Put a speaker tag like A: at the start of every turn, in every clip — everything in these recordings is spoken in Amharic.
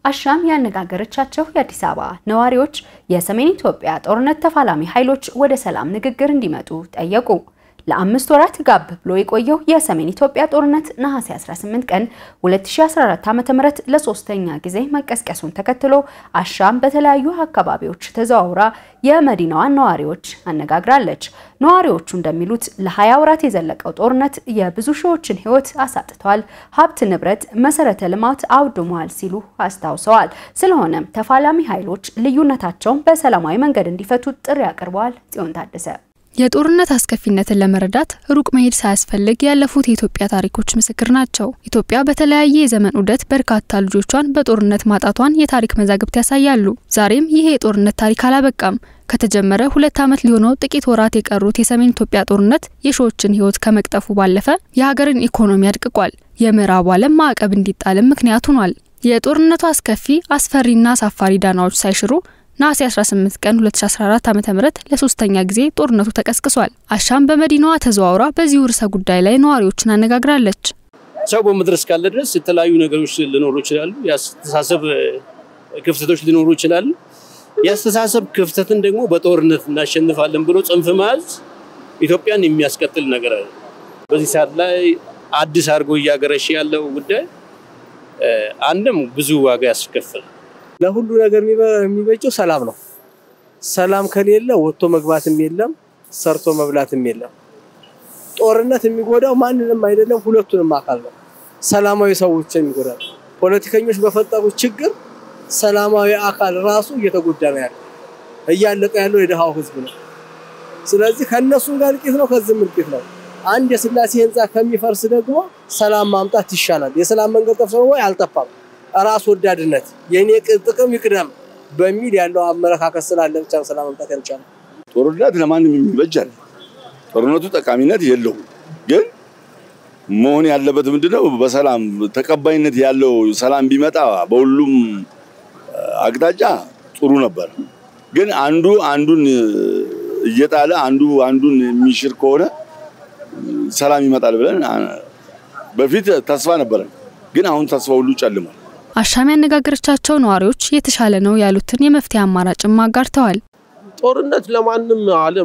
A: አሻም ያነጋገረቻቸው የአዲስ አበባ ነዋሪዎች የሰሜን ኢትዮጵያ ጦርነት ተፋላሚ ኃይሎች ወደ ሰላም ንግግር እንዲመጡ ጠየቁ። ለአምስት ወራት ጋብ ብሎ የቆየው የሰሜን ኢትዮጵያ ጦርነት ነሐሴ 18 ቀን 2014 ዓ.ም ለሶስተኛ ጊዜ መቀስቀሱን ተከትሎ አሻም በተለያዩ አካባቢዎች ተዘዋውራ የመዲናዋን ነዋሪዎች አነጋግራለች። ነዋሪዎቹ እንደሚሉት ለ20 ወራት የዘለቀው ጦርነት የብዙ ሺዎችን ሕይወት አሳጥቷል፣ ሀብት ንብረት፣ መሰረተ ልማት አውድሟል ሲሉ አስታውሰዋል። ስለሆነም ተፋላሚ ኃይሎች ልዩነታቸውን በሰላማዊ መንገድ እንዲፈቱ ጥሪ አቅርበዋል። ጽዮን ታደሰ
B: የጦርነት አስከፊነትን ለመረዳት ሩቅ መሄድ ሳያስፈልግ ያለፉት የኢትዮጵያ ታሪኮች ምስክር ናቸው። ኢትዮጵያ በተለያየ የዘመን ዑደት በርካታ ልጆቿን በጦርነት ማጣቷን የታሪክ መዛግብት ያሳያሉ። ዛሬም ይሄ የጦርነት ታሪክ አላበቃም። ከተጀመረ ሁለት ዓመት ሊሆነው ጥቂት ወራት የቀሩት የሰሜን ኢትዮጵያ ጦርነት የሺዎችን ሕይወት ከመቅጠፉ ባለፈ የሀገርን ኢኮኖሚ አድቅቋል። የምዕራቡ ዓለም ማዕቀብ እንዲጣልም ምክንያት ሆኗል። የጦርነቱ አስከፊ አስፈሪና አሳፋሪ ዳናዎች ሳይሽሩ ነሐሴ 18 ቀን 2014 ዓ.ም ለሶስተኛ ጊዜ ጦርነቱ ተቀስቅሷል። አሻም በመዲናዋ ተዘዋውራ በዚሁ ርዕሰ ጉዳይ ላይ ነዋሪዎችን አነጋግራለች።
C: ሰው በምድር እስካለ ድረስ የተለያዩ ነገሮች ሊኖሩ ይችላሉ። የአስተሳሰብ ክፍተቶች ሊኖሩ ይችላሉ። የአስተሳሰብ ክፍተትን ደግሞ በጦርነት እናሸንፋለን ብሎ ጽንፍ መያዝ ኢትዮጵያን የሚያስቀጥል ነገር አለ። በዚህ ሰዓት ላይ አዲስ አድርጎ እያገረሽ ያለው ጉዳይ አንድም ብዙ ዋጋ ያስከፍል
D: ለሁሉ ነገር የሚበጀው ሰላም ነው። ሰላም ከሌለ ወጥቶ መግባትም የለም፣ ሰርቶ መብላትም የለም። ጦርነት የሚጎዳው ማንንም አይደለም፣ ሁለቱንም አካል ነው። ሰላማዊ ሰዎች የሚጎዳው ፖለቲከኞች በፈጠሩት ችግር ሰላማዊ አካል ራሱ እየተጎዳ ነው ያለው። እያለቀ ያለው የድሃው ህዝብ ነው። ስለዚህ ከእነሱም ጋር እልቂት ነው፣ ከዚህም እልቂት ነው። አንድ የስላሴ ህንፃ ከሚፈርስ ደግሞ ሰላም ማምጣት ይሻላል። የሰላም መንገድ ጠፍቶ ወይ አልጠፋም። ራስ ወዳድነት የኔ ጥቅም ይቅደም በሚል ያለው አመለካከት ስላለ ብቻ ሰላም መምጣት ያልቻለ።
E: ጦርነት ለማንም የሚበጃል። ጦርነቱ ጠቃሚነት የለውም። ግን መሆን ያለበት ምንድነው? በሰላም ተቀባይነት ያለው ሰላም ቢመጣ በሁሉም አቅጣጫ ጥሩ ነበር። ግን አንዱ አንዱን እየጣለ አንዱ አንዱን የሚሽር ከሆነ ሰላም ይመጣል ብለን በፊት ተስፋ ነበረን። ግን አሁን ተስፋ ሁሉ ጨልሟል።
B: አሻም ያነጋገረቻቸው ነዋሪዎች የተሻለ ነው ያሉትን የመፍትሄ አማራጭም አጋርተዋል።
C: ጦርነት ለማንም ዓለም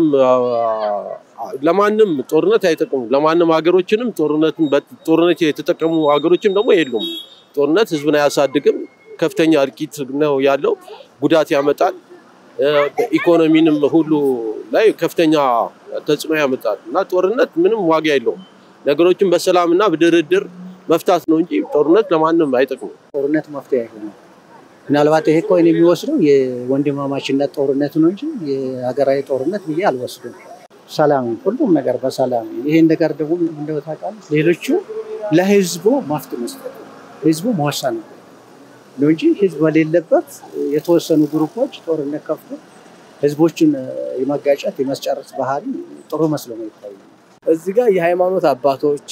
C: ለማንም ጦርነት አይጠቅሙም። ለማንም ሀገሮችንም ጦርነት የተጠቀሙ ሀገሮችም ደግሞ የሉም። ጦርነት ህዝብን አያሳድግም። ከፍተኛ እልቂት ነው ያለው፣ ጉዳት ያመጣል። ኢኮኖሚንም ሁሉ ላይ ከፍተኛ ተጽዕኖ ያመጣል እና ጦርነት ምንም ዋጋ የለውም። ነገሮችን በሰላም እና በድርድር መፍታት ነው እንጂ ጦርነት ለማንም አይጠቅምም።
F: ጦርነት መፍትሄ አይሆንም። ምናልባት ይሄ እኮ እኔ የሚወስደው የወንድማማችነት ጦርነት ነው እንጂ የሀገራዊ ጦርነት ብዬ አልወስድም። ሰላም፣ ሁሉም ነገር በሰላም ይሄን ነገር ደግሞ እንደው ታውቃለህ፣ ሌሎቹ ለህዝቡ መፍትሄ መስጠት ህዝቡ መወሰን ነው እንጂ ህዝብ በሌለበት የተወሰኑ ግሩፖች ጦርነት ከፍቶ ህዝቦችን የመጋጨት የመስጨረስ ባህሪ ጥሩ መስሎ ነው ይታያል።
D: እዚህ ጋር የሃይማኖት አባቶች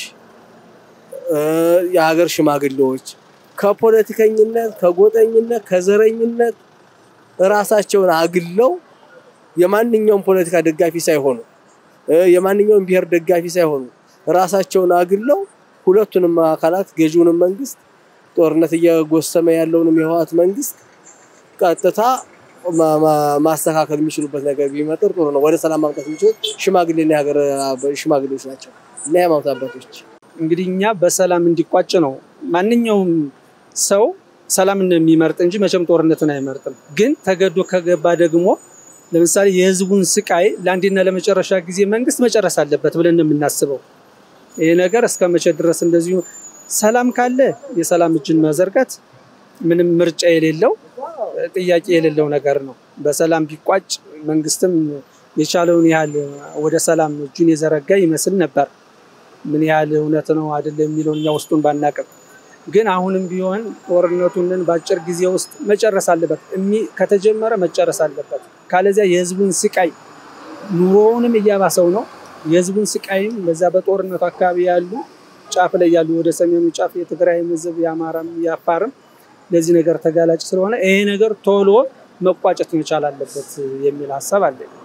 D: የሀገር ሽማግሌዎች ከፖለቲከኝነት፣ ከጎጠኝነት፣ ከዘረኝነት ራሳቸውን አግለው የማንኛውም ፖለቲካ ደጋፊ ሳይሆኑ የማንኛውም ብሔር ደጋፊ ሳይሆኑ ራሳቸውን አግለው ሁለቱንም አካላት ገዢውንም መንግስት ጦርነት እየጎሰመ ያለውንም የህወሓት መንግስት ቀጥታ ማስተካከል የሚችሉበት ነገር ቢመጥር ጥሩ ነው። ወደ ሰላም ማምጣት የሚችሉት ሽማግሌና የሀገር ሽማግሌዎች ናቸው እና የሃይማኖት አባቶች
G: እንግዲህ እኛ በሰላም እንዲቋጭ ነው። ማንኛውም ሰው ሰላምን የሚመርጥ እንጂ መቼም ጦርነትን አይመርጥም። ግን ተገዶ ከገባ ደግሞ ለምሳሌ የህዝቡን ስቃይ ለአንዴና ለመጨረሻ ጊዜ መንግስት መጨረስ አለበት ብለን የምናስበው ይህ ነገር እስከ መቼ ድረስ እንደዚሁ ሰላም ካለ የሰላም እጅን መዘርጋት ምንም ምርጫ የሌለው ጥያቄ የሌለው ነገር ነው። በሰላም ቢቋጭ መንግስትም የቻለውን ያህል ወደ ሰላም እጁን የዘረጋ ይመስል ነበር። ምን ያህል እውነት ነው አይደለም የሚለውን እኛ ውስጡን ባናቅም፣ ግን አሁንም ቢሆን ጦርነቱንን በአጭር ጊዜ ውስጥ መጨረስ አለበት። ከተጀመረ መጨረስ አለበት። ካለዚያ የህዝቡን ስቃይ ኑሮውንም እያባሰው ነው። የህዝቡን ስቃይም በዛ በጦርነቱ አካባቢ ያሉ ጫፍ ላይ ያሉ ወደ ሰሜኑ ጫፍ የትግራይም ህዝብ የአማራም የአፋርም ለዚህ ነገር ተጋላጭ ስለሆነ ይሄ ነገር ቶሎ መቋጨት መቻል አለበት የሚል ሀሳብ አለኝ።